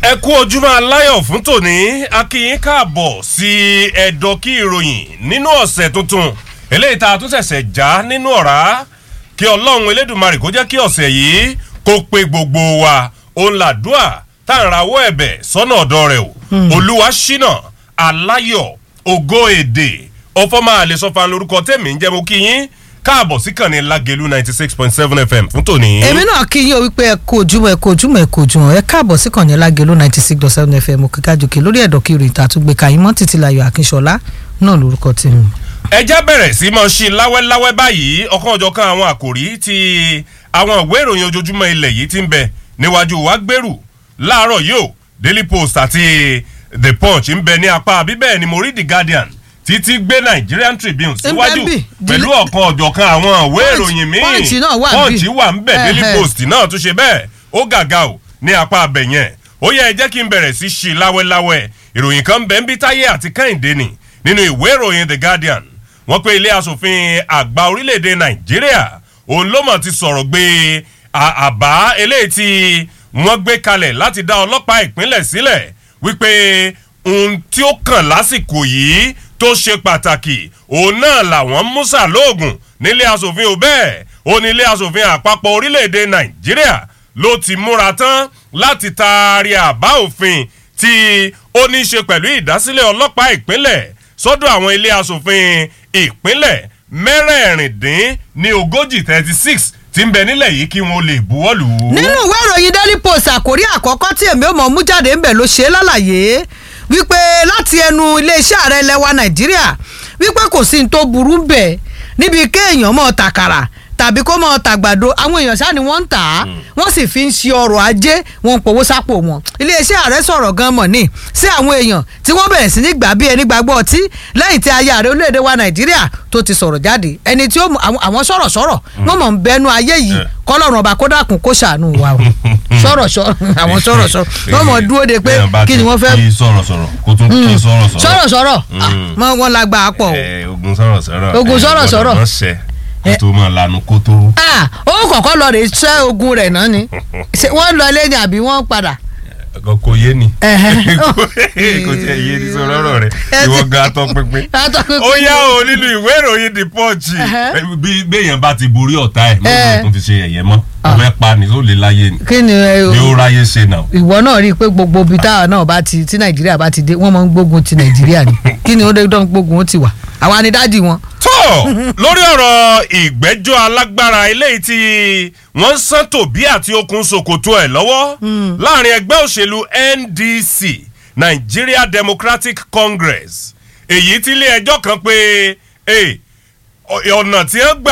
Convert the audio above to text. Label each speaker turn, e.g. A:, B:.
A: ẹ kú ojúmọ́ aláyọ̀ fún tòní akínyín káàbọ̀ sí ẹ̀dọ̀ kí ìròyìn nínú ọ̀sẹ̀ tuntun eléyìí tá a tún ṣẹ̀ṣẹ̀ já nínú ọ̀rá kí ọlọ́run elédùnmarè kó jẹ́ kí ọ̀sẹ̀ yìí kó pe gbogbo wa òun làdúà tá à ń rawọ́ ẹ̀bẹ̀ sọ́nà ọ̀dọ́ rẹ̀ o olúwa ṣínà aláyọ̀ ògo èdè ọfọ́mà àlesọ́fà lórúkọ tẹ̀mí ń jẹ́ mo kí yín káàbọ̀ sí kànnì lágẹ̀lú ninety six point seven fm fún tòní.
B: èmi náà kí yín o wípé ẹ kú ojúmọ́ ẹ kú ojúmọ́ ẹ kú ojúmọ́ ẹ káàbọ̀ sí kànnì lágẹ̀lú ninety six dot seven fm òkèkájòkè lórí ẹ̀dọ̀ kiri ìta àtúgbè kàyín mọ́ títí láyọ̀ akínṣọlá náà lórúkọ tèmi.
A: ẹjẹ́ bẹ̀rẹ̀ sí mọ́ sí láwẹ́láwẹ́ báyìí ọ̀kan ọ̀jọ̀kan àwọn àkòrí ti àwọn ìwé ìròyìn ojoojúmọ́ ilẹ̀ yìí ti ń bẹ níwájú wa gbèrú láàárọ̀ yìí o daily post àti the punch ń bẹ ní apá bíbẹ̀ ni mo rí the guardian títí gbé nigerian tribune síwájú
B: bì,
A: pẹ̀lú
B: dili-
A: ọ̀kan ọ̀jọ̀kan àwọn ìwé ìròyìn míì
B: Punch náà wà ń bì.
A: punch wà ń bẹ̀ daily
B: Ẹhẹ́.
A: post náà tún ṣe bẹ́ẹ̀ ó gàgà o ní apá abẹ yẹn ó yẹ ẹ jẹ́ kí n bẹ̀rẹ̀ sí ṣí láwẹ́láwẹ́ ìròyìn kan bẹ́ẹ̀ ń bí táyé àti kẹ́hìndé nì nínú ìwé ìròyìn the guardian wọ́n pé ilé asòfin àgbà orílẹ̀-èdè nàìjíríà òun ló mọ̀ ti sọ̀rọ̀ gbé à- àbá eléyìí tí wọ́n gbé kalẹ̀ láti dá ọlọ́pàá ìpínlẹ̀ sílẹ̀ wípé ohun tí ó kàn lásìkò yìí tó ṣe pàtàkì òun náà làwọn musa lóògùn nílé asòfin ò bẹ́ẹ̀ ó ní ilé asòfin àpapọ̀ orílẹ̀-èdè nàìjíríà ló ti múra tán láti taari àbá òfin tí ó ní í ṣe pẹ̀lú ìdásílẹ̀ ọlọ́pàá ìpínlẹ̀ sọ́dọ̀ àwọn ilé asòfin ìpínlẹ̀ mẹ́rẹ̀ẹ̀rìndín ní ogójì thirty six tí ń bẹ nílẹ̀ yìí kí wọ́n lè buwọ́ lù ú.
B: nínú ìwé ìròyìn daily post àkórí àkọ́kọ́ tí èmi ò mọ̀ mú jáde ńbẹ̀ ló ṣe é lálàyé wípé láti ẹnu iléeṣẹ́ ààrẹ ilẹ̀ wa nàìjíríà wípé kò sí ní tó burú ń bẹ̀ níbi kéèyàn mọ̀ tàkàrà tàbí kó mọ̀ tàgbàdo àwọn èèyàn ṣáà ni wọ́n ń tà á wọ́n sì fi ń ṣe ọrọ̀ ajé wọn ń powó sápò wọn iléeṣẹ́ ààrẹ sọ̀rọ̀ gan mọ̀ ní sí àwọn èèyàn tí wọ́n bẹ̀rẹ̀ sí ní gbà bí ẹni gbàgbọ́ ọtí lẹ́yìn tí aya ààrẹ orílẹ̀-èdè wa nàìjíríà tó ti sọ̀rọ̀ jáde ẹni tí ó mú àwọn àwọn sọ̀rọ̀ sọ̀rọ̀ wọ́n mọ̀ ń bẹnu ayé yìí
A: Eh.
B: kọlọ́run ọba kó dákun kó ṣàánú wa o sọ̀rọ̀ sọ̀rọ̀ àwọn sọ̀rọ̀ sọ̀rọ̀ wọ́n mọ̀ dúró de pé
A: Béèyàn bá
B: kí ni
A: ti
B: wọ́n fẹ́
A: kí sọ̀rọ̀ sọ̀rọ̀ kó tún kí sọ̀rọ̀ sọ̀rọ̀.
B: sọ̀rọ̀ sọ̀rọ̀
A: Mm.
B: mọ wọn la gbà á pọ̀ o
A: Ẹ, ogun sọ̀rọ̀ sọ̀rọ̀.
B: Ogun
A: ẹ,
B: sọ̀rọ̀
A: gbọ́dọ̀
B: sọ̀rọ̀.
A: mọ̀ ṣẹ kó tó máa lanu kó tó.
B: Ah, ó kọ̀kọ́ lọ rè ṣẹ́ ogun rẹ̀ náà ni Ṣé wọ́n lọ ilé ni àbí wọ́n padà.
A: kò kò yé ni.
B: Ẹ̀hẹ́.
A: kò tiẹ̀ yé ni sọ̀rọ̀ ọ̀rọ̀ rẹ̀
B: Ẹ ti-
A: ìwọ gan atọ́ pínpín.
B: Atọ́ pínpín.
A: ó yá o nínú ìwé ìròyìn the punch.
B: Ẹ̀hẹ́.
A: bí béèyàn bá ti borí ọ̀tá ẹ̀
B: Ẹ.
A: lóòótọ́ tó fi ṣe ẹ̀yẹ mọ́
B: Ah.
A: ọ̀fẹ́ pa ni ó lè láyé ni
B: kí ni ẹ,
A: ni ó ráyé ṣe náà.
B: ìwọ náà rí i pé gbogbo ibi táwa náà bá ti tí nàìjíríà bá ti dé wọ́n máa ń gbógun ti nàìjíríà ni kí ni ó dé dán gbógun ó ti wà àwa ni dádì wọn.
A: tó lórí ọ̀rọ̀ ìgbẹ́jọ́ alágbára eléyìí tí wọ́n ń sán tòbí àti okùn ṣòkòtò ẹ̀ lọ́wọ́ láàrin ẹgbẹ́ òṣèlú ndc nigeria democratic congress èyí tí ilé ẹjọ́ kan pé eh, ọ̀nà tí wọ́n gbà